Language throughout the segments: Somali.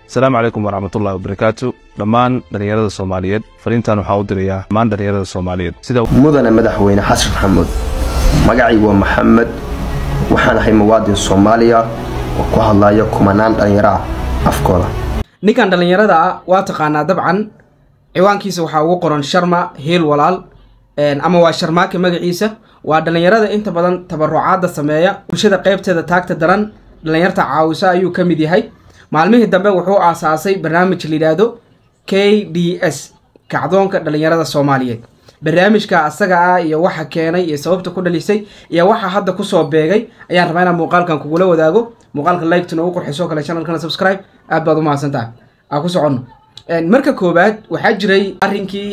asalaamu calaykum waraxmatullahi wabarakaatu dhammaan dhallinyarada soomaaliyeed fariintan waxaa u dirayaa dhammaan dhallinyarada soomaaliyeed sida mudane madaxweyne xasan maxamuud magacay waa maxamed waxaan ahay muwaadin soomaaliya oo ku hadlaya kumanaan dhallinyaro ah afkooda ninkan dhallinyarada ah waa taqaanaa dabcan ciwaankiisa waxaa ugu qoran sharma hiil walaal ama waa sharmaake magaciisa waa dhallinyarada inta badan tabarucaadda sameeya bulshada qeybteeda taagta daran dhallinyarta caawisa ayuu ka mid yahay maalmihii dambe wuxuu aasaasay barnaamij layidhaahdo k d s kacdoonka dhallinyarada soomaaliyeed barnaamijka asaga ah iyo waxa keenay iyo sababta ku dhalisay iyo waxa hadda kusoo beegay ayaan rabaa inaan muuqaalkan kugula wadaago muuqaalka liketuna ugu qurxiso kale channelkana subscribe aad baad u mahadsantahay aan ku soconno marka koowaad waxaa jiray arrinkii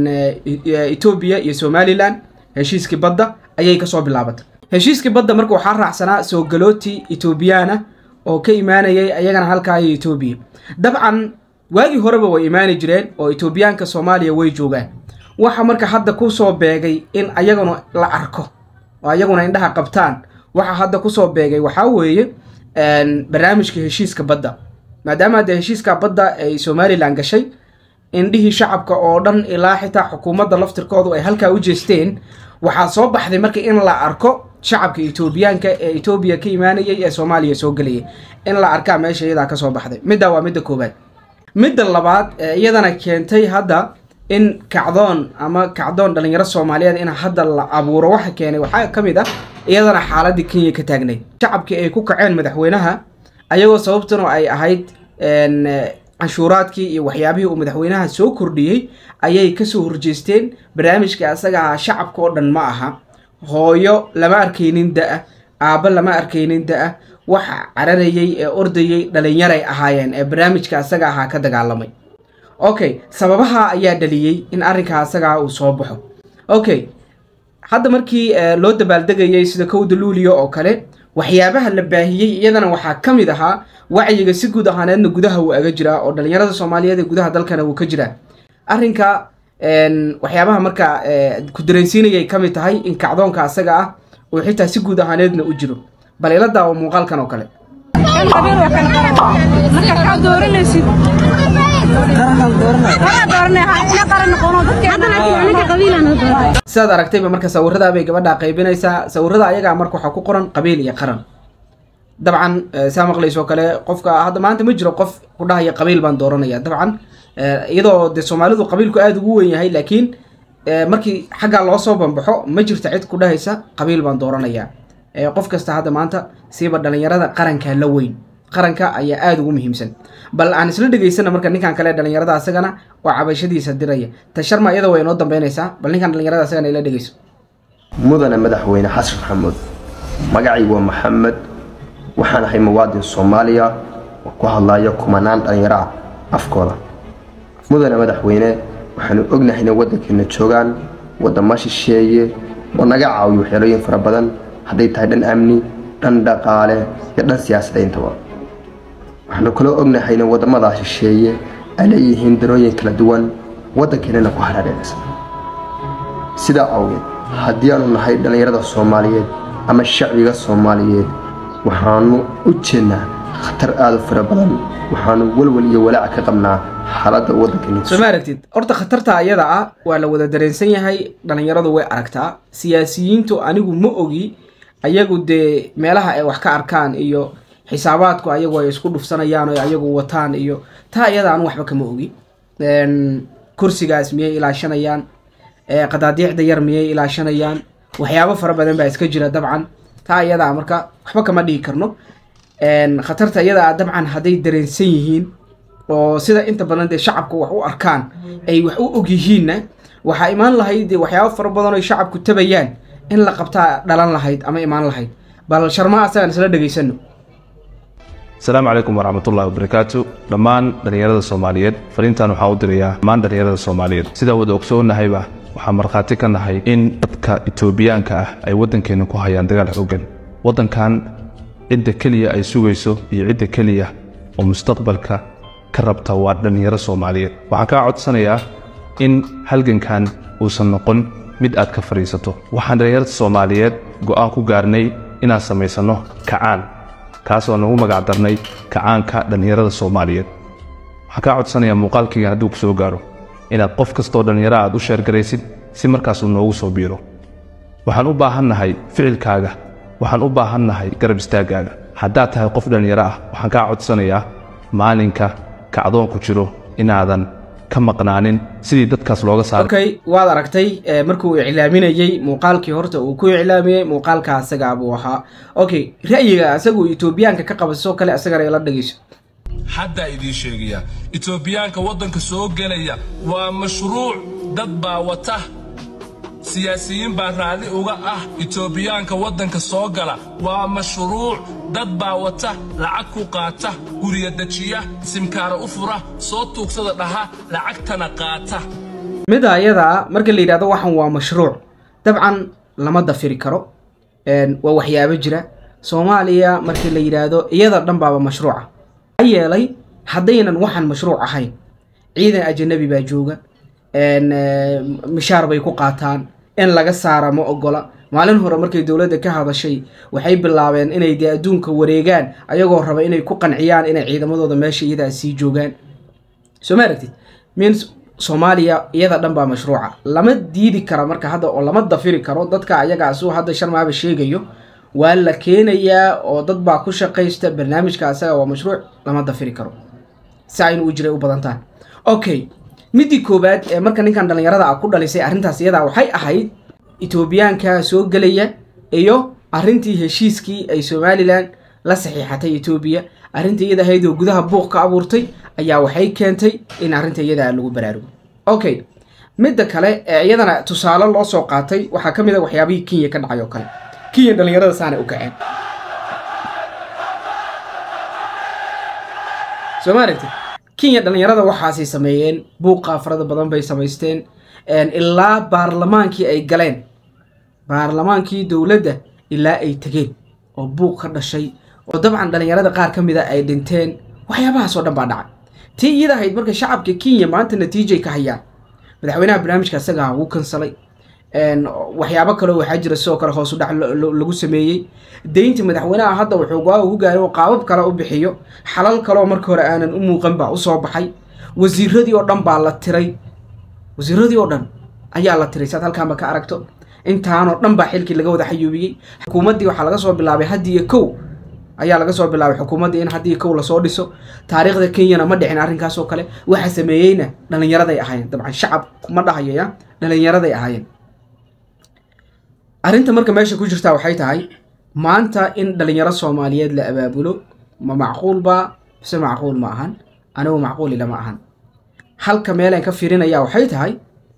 etoobiya iyo somalilan heshiiskii badda ayay kasoo bilaabatay heshiiskii badda marka waxaa raacsanaa soo galooti etoobiyaana oo ka imaanayay ayagana halkaa iyo etoobiya dabcan waagii horeba way imaani jireen oo etoobiyaanka soomaaliya way joogaan waxa marka hadda kusoo beegay in ayaguna la arko oo ayaguna indhaha qabtaan waxa hadda kusoo beegay waxaa weeye barnaamijka heshiiska badda maadaama dee heshiiska badda ay somalilan gashay indhihii shacabka oo dhan ilaa xitaa xukuumadda laftirkoodu ay halkaa u jeesteen waxaa soo baxday marka in la arko shacabka etoobiyaanka ee etoobiya ka imaanayay ee soomaaliya soo gelayay in la arkaa meesha iyadaa kasoo baxday middaa waa midda koowaad midda labaad ee iyadana keentay hadda in kacdoon ama kacdoon dhallinyaro soomaaliyeed in hadda la abuuro waxa keenay waxaa ka mid ah iyadana xaaladii kenya ka taagnayd shacabkii ay ku kaceen madaxweynaha ayagoo sababtuna ay ahayd canshuuraadkii iyo waxyaabihii uu madaxweynaha soo kordhiyey ayay kasoo horjeesteen barnaamijka asaga aha shacabka oo dhan ma aha hooyo lama arkaynin da-a aabbo lama arkaynin da-a waxa cararayay ee ordayay dhalinyaray ahaayeen ee barnaamijka asaga ahaa ka dagaalamay okay sababaha ayaa dhaliyey in arrinka asagaa uu soo baxo okay hadda markii loo dabaaldegayay sida kowda luuliya oo kale waxyaabaha la baahiyey iyadana waxaa ka mid ahaa wacyiga si guud ahaaneedna gudaha wuu aga jiraa oo dhallinyarada soomaaliyeed ee gudaha dalkana wuu ka jiraa arrinka waxyaabaha marka ku dareensiinayay ka mid tahay in kacdoonka asaga ah uu xitaa si guud ahaaneedna u jiro bal ila daawo muuqaalkan oo kale sidaad aragtayba marka sawirada bay gabadha qaybinaysaa sawirada ayagaa marka waxaa ku qoran qabiil iyo qaran dabcan saa maqlaysoo kale qofka hadda maanta ma jiro qof ku dhahaya qabiil baan dooranaya dabcan iyadoo de soomaalidu qabiilku aada ugu wen yahay laakiin markii xaggaa loo soo bambaxo ma jirta cid ku dhahaysa qabiil baan dooranaya qof kasta hadda maanta siiba dhalinyarada qaranka la weyn qaranka ayaa aada ugu muhiimsan bal aan isla dhegaysana marka ninkan kale dhalinyarada asagana oo cabashadiisa diraya ta sharma iyada way inoo dambeynaysaa bal ninkan dhalinyarada asagana ila dhegayso mudane madaxweyne xasan maxamuud magacay waa maxamed waxaan ahay muwaadin soomaaliya oo ku hadlaya kumanaan dhallinyaro ah afkooda mudane madaxweyne waxaanu ognahay inay waddankeena joogaan waddamo shisheeye oo naga caawiyo waxyeelooyin fara badan hadday tahay dhan amni dhan dhaqaale iyo dhan siyaasadayntaba waxaanu kaloo ognahay inay waddamadaa shisheeye ay leeyihiin darooyin kala duwan waddankeenana ku haraadheenaysa sidaa awgeed haddii aanu nahay dhallinyarada soomaaliyeed ama shacbiga soomaaliyeed waxaanu u jeednaa khatar aada u fara badan waxaanu welwel iyo walaaca ka qabnaa xaaladda waddankeena soo ma aragtid horta khatarta ayada ah waa la wada dareensan yahay dhallinyaradu way aragtaa siyaasiyiintu anigu ma ogi ayagu dee meelaha ay wax ka arkaan iyo xisaabaadku ayagu ay isku dhufsanayaan oo ayagu wataan iyo taa iyada anu waxba kama ogi kursigaas miyay ilaashanayaan qadaadiicda yar miyay ilaashanayaan waxyaabo fara badan baa iska jira dabcan taa iyadaa marka waxba kama dhigi karno khatarta iyadaa dabcan hadday dareensan yihiin oo sida inta badan dee shacabka wax u arkaan ay wax u og yihiinna waxaa imaan lahayd dee waxyaabo fara badan oy shacabku tabayaan in la qabtaa dhalan lahayd ama imaan lahayd bal sharma asagaan isla dhegaysano asalaamu calaykum waraxmatullahi wabarakaatu dhammaan dhallinyarada soomaaliyeed fariintan waxaa u dirayaa dhammaan dhallinyarada soomaaliyeed sidaa wada ogsoonnahayba waxaan markhaati ka nahay in dadka etoobiyaanka ah ay waddankeenna ku hayaan dagaal xooggan waddankan cidda keliya ay sugayso iyo cidda keliya oo mustaqbalka ka rabta waa dhallinyaro soomaaliyeed waxaan kaa codsanayaa in halgankan uusan noqon mid aad ka fadhiisato waxaan dhallinyarada soomaaliyeed go'aan ku gaarnay inaan samaysanno kacaan kaasoo nagu magac darnay kacaanka dhallinyarada soomaaliyeed waxaan kaa codsanayaa muuqaalkayga hadduu ku soo gaaro inaad qof kastoo dhallinyaro aad u sheergaraysid si markaas uu noogu soo biiro waxaan u baahannahay ficilkaaga waxaan u baahannahay garab istaaggaaga haddaad tahay qof dhallinyaro ah waxaan kaa codsanayaa maalinka kacdoonku jiro inaadan ka maqnaanin sidii dadkaas looga saaro okay waad aragtay eh, markuu iclaaminayey muuqaalkii horta uu ku iclaamiyey muuqaalka asagaa buu ahaa okay ra'yiga asagu etoobiyaanka ka qaba sidoo kale asagana ila dhegeyso haddaa idiin sheegaya etoobiyaanka waddanka soo gelaya waa mashruuc dad baa wata siyaasiyiin baa raalli uga ah etoobiyaanka waddanka soo gala waa mashruuc dad baa wata lacag ku qaata gurya dejiya simkaara u fura soo tuugsada dhaha lacagtana qaata midda ayadaa marka la yidhahdo waxan waa mashruuc dabcan lama dafiri karo een, waa waxyaabo jira soomaaliya markii la yidhaahdo iyada dhan baaba mashruuca maxaa yeelay haddaynan waxan mashruuc ahayn ciidan ajanabi baa jooga een, eh, mishaar bay ku qaataan in laga saara ma ogola maalin hore markay dowladda ka hadashay waxay bilaabeen inay dee adduunka wareegaan ayagoo raba inay ku qanciyaan inay ciidamadooda meesha iyadaa sii joogaan soo ma aragtid means soomaaliya iyada dhan baa mashruuca lama diidi kara marka hadda oo lama dafiri karo dadka ayagaa suu hadda sharmaaba sheegayo waa la keenayaa oo dad baa ku shaqaysta barnaamijka asaga waa mashruuc lama dafiri karo saa inuu jiray u badantaan okay midii koowaad ee marka ninkan dhallinyarada ah ku dhalisay arrintaas iyadaa waxay ahayd etoobiyaanka soo gelaya iyo arrintii heshiiskii ay somalilan la saxiixatay etoobiya arrinta iyada ahayd oo gudaha buuq ka abuurtay ayaa waxay keentay in arrinta iyadaa lagu baraarugo okay midda kale ee iyadana tusaale loo soo qaatay waxaa ka mid a waxyaabihii kenya ka dhacay oo kale kenya dhallinyarada saanay u kaceen soo ma aragtid kenya dhallinyarada waxaasay sameeyeen buuqa farada badan bay samaysteen een, ilaa baarlamaankii ay galeen baarlamaankii dowladda ilaa ay tegeen oo buuq ka dhashay oo dabcan dhallinyarada qaar ka mida ay dhinteen waxyaabahaas oo dhan baa dhacay tii iyada ahayd marka shacabka kenya maanta natiijay ka hayaan madaxweynaha barnaamijka isagaa wuu kansalay een, waxyaabo kaleo waxaa jira sidoo kale hoos u dhac lo- lo- lagu sameeyey deynta madaxweynaha hadda wuxuu go-aan ugu gaaray oo qaabab kale u bixiyo xalal kaleoo marka hore aanan u muuqan baa usoo baxay wasiiradii oo dhan baa la tiray wasiiradii oo dhan ayaa la tiray saad halkaanba ka aragto intaanoo dhan baa xilkii laga wada xayuubiyey xukuumaddii waxaa laga soo bilaabay haddii iyo kow ayaa laga soo bilaabay xukuumaddii in haddii iyo kow lasoo dhiso taariikhda kenyana ma dhicin arrinkaas oo kale waxa sameeyeyna dhallinyaraday ahaayeen dabcan shacab ma dhahayo ya dhallinyaraday ahaayeen arrinta marka meesha ku jirtaa waxay tahay maanta in dhalinyaro soomaaliyeed la abaabulo ma macquul baa mise macquul ma ahan anigu macquuli lama ahan halka meelaan ka fiirinaya waxay tahay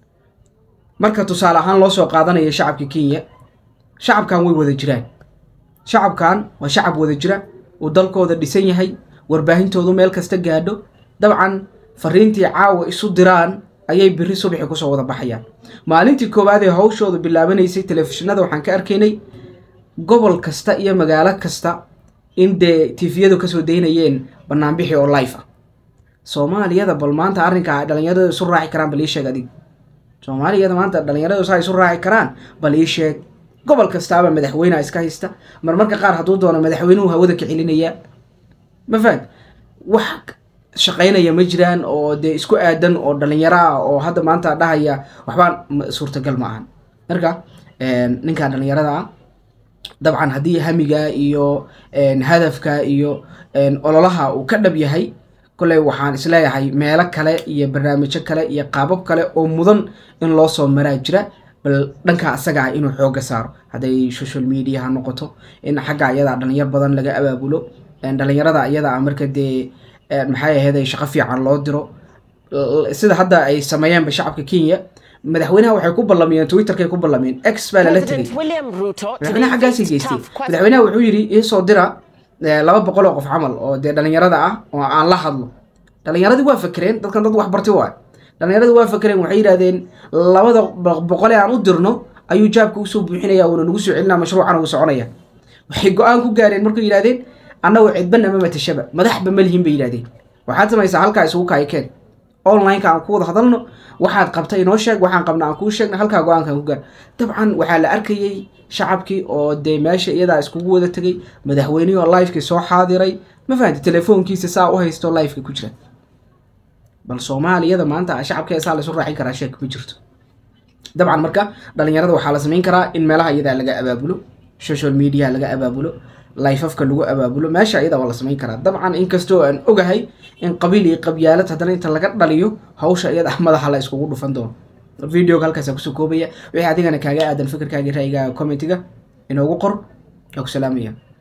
marka tusaale ahaan loo soo qaadanaya shacabka kenya shacabkan way wada jiraan shacabkan waa shacab wada jira uu dalkooda dhisan yahay warbaahintoodu meel kasta gaadho dabcan fariintii caawa isu diraan ayay biri subaxi kusoo wada baxayaan maalintii koowaad ee hawshooda bilaabanaysay telefishinada waxaan ka arkaynay gobol kasta iyo magaalo kasta in dee tifiyadu kasoo daynayeen banaanbixi oo life ah soomaaliyada bal maanta arrinka ay dhalinyaradu isu raaci karaan bal ii sheeg adig soomaaliyada maanta dhalinyaradu saa isu raaci karaan bal ii sheeg gobol kastaaba madaxweyneha iska haysta marmarka qaar hadduu doono madaxweynuhu hawada ka celinayaa ma fahad wax shaqaynaya ma jiraan oo dee isku aadan oo dhalinyaro ah oo hadda maanta dhahaya waxbaan ma- suurtagal ma ahan marka ninkan dhalinyarada ah dabcan haddii hamiga iyo een, hadafka iyo een, ololaha uu ka dhab yahay kolley waxaan isleeyahay meelo kale iyo barnaamijyo kale iyo qaabab kale oo mudan in loo soo maraa jira bal dhanka asaga ah inuu xooga saaro hadday social media ha noqoto in xagga ayadaa dhalinyar badan laga abaabulo een, dhalinyarada ayadaa marka dee een, maxay ahayd ay shaqo fiican loo diro L- sida hadda ay sameeyeenba shacabka kenya madaxweynaha waxay ku ballamiyeen twitterkay ku ballamiyeen x baa lala tegay President William Ruto madaxweynaha today xaggaasay faced geystay tough questions. madaxweynaha wuxuu yidhi iisoo dira eh, laba boqol oo qof camal oo dee dhalinyarada ah oo aan la hadlo dhalinyaradii waa fakereen dadkan dad wax bartay waay dhalinyaradii waa fakereen waxay yidhahdeen labada bo- boqol ee aan u dirno ayuu jaabka usoo buuxinaya uuna nagu soo celinaa mashruucana uu soconaya waxay go-aan ku gaareen markay yidhahdeen annagu cidbana ma matashaba madaxba ma lihin bay yidhahdeen waxaad samaysaa halkaa isugu kaayikeen online-ka aan ku wada hadalno waxaad qabta inoo sheeg waxaan qabna aan kuu sheegna halkaa go-aankaan ku gaar dabcan waxaa la arkayey shacabkii oo dee meesha iyadaa iskugu wada tegay madaxweynihii oo livekii soo xaadiray ma fahanti telefoonkiisa saa u haysto liveka ku jira bal soomaaliyada maanta shacabka eesaa laysu raacin karaa sheek ma jirto dabcan marka dhalinyarada waxaa la samayn karaa in meelaha iyadaa laga abaabulo social media laga abaabulo lifeafka lagu abaabulo meesha iyada waa la samayn karaa dabcan inkastoo aan ogahay in qabiil iyo qabyaalad haddana inta laga dhaliyo hawsha iyada madaxa la iskugu dhufan doono videoga halkaasa kusoo koobaya wixii adigana kaaga aadan fikirkaaga ra'yigaaga commentiga inoogu qor waa ku salaamaya